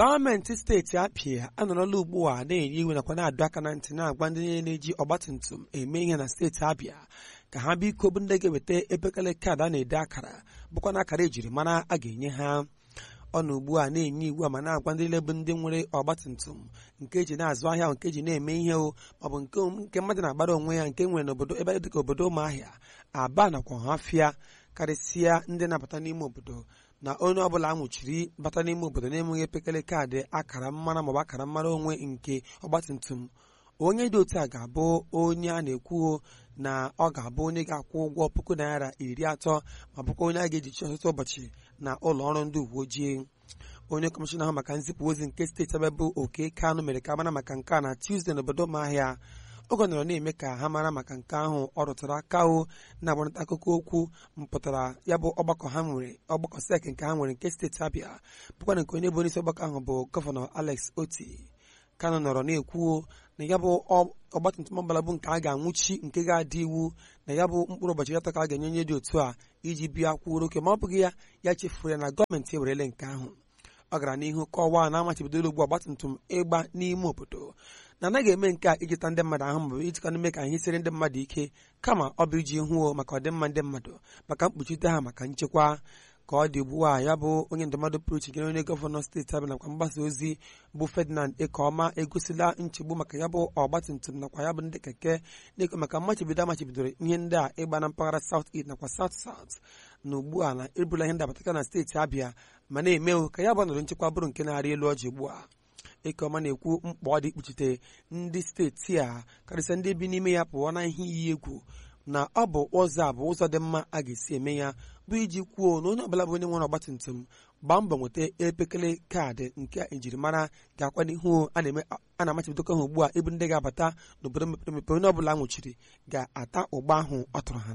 gọọmenti steeti apịa anọrọla ugbu a na-enye iwu nakwa na-adọ aka na ntị na-agwa ndị niile na-eji ọgbatumtum eme ihe na steeti abịa ka ha biko bụ ndị ga-eweta epekele kaadị a na-ede akara bụkwa na akara ejiri mara a ga-enye ha ọ na ugbu a na-enye iwu a ma na-agwa ndị niile bụ ndị nwere ọgbatumtum nke eji na-azụ ahịa nke eji na-eme ihe o maọbụ nke nke mmadụ na-agbara onwe ya nke nwere n'obodo ebe dịka obodo ụmụahịa aba nakwa ọhafịa karịsịa ndị na-abata n'ime obodo na onye ọbụla nwụchiri bata n'ime obodo na-enweghị epekele kaadị akara mmara maọbụ akara mmara onwe nke ọgbatumtum onye dị otu a ga-abụ onye a na-ekwu na ọ ga-abụ onye ga-akwụ ụgwọ puku naira iri atọ ma bụkwa onye a ga-ejichi ọtụtụ ụbọchị na ụlọ ọrụ ndị uwe ojii onye kọmishọna ahụ maka nzipụ ozi nke steeti ebe bụ oke kanụ mere ka mara maka nke a na Tuesday n'obodo ụmụahịa oge nọrọ na-eme ka ha mara maka nke ahụ ọ rụtara aka o na-agbarịta akụkọ okwu mpụtara ya bụ ọgbakọ ha nwere ọgbakọ sek nke ha nwere nke steeti Abịa bụkwa na nke onye bụ onyeisi ọgbakọ ahụ bụ gọvanọ Alex Oti Kano nọrọ na-ekwuo na ya bụ ọgbatumtum ọbụla bụ nke a ga-anwụchi nke ga-adị iwu na ya bụ mkpụrụ ụbọchị atọ ka a ga-enye onye dị otu a iji bịa kwuoro oke ma ọ bụghị ya ya chefuru ya na gọọmenti ewerele nke ahụ ọ gara n'ihu kọwaa na amachibidola ugbu ọgbatumtum ịgba n'ime obodo na anaghị eme nke a ijita ndị mmadụ ahụ maọbụ ijikọ n'ime ka ihe siri ndị mmadụ ike kama ọ bụ iji hụo maka ọdịmma ndị mmadụ maka mkpuchite ha maka nchekwa ka ọ dị ugbu a ya bụ onye ndụmọdụ pụrụ iche nyere onye gọvanọ steeti Abịa nakwa mgbasa ozi bụ Ferdinand Ekeọma egosila nchegbu maka ya bụ ọgbatumtum nakwa ya bụ ndị keke na-ekwe maka mmachibido amachibidoro ihe ndị a ịgba na mpaghara South East nakwa South South na ugbu a na ebula ihe ndị abataka na steeti Abịa ma na-emewo ka ya bụ ọnọdụ nchekwa bụrụ nke na-arị elu ọjị ugbu a Ekeọma na-ekwu mkpa ọ dị ikpuchite ndị steeti a karịsịa ndị bi n'ime ya pụọ na ihe iyi egwu na ọ bụ ụzọ a bụ ụzọ dị mma a ga-esi eme ya bụ iji kwuo na onye ọbụla bụ onye nwere ọgbatumtum gbaa mbọ nweta epekele kaadị nke njirimara ga-akwa n'ihu a na-amachibidokọ ha ugbu a ịbụ ndị ga-abata n'obodo mepere emepe onye ọbụla nwụchiri ga-ata ụgba ahụ ọ tụrụ ha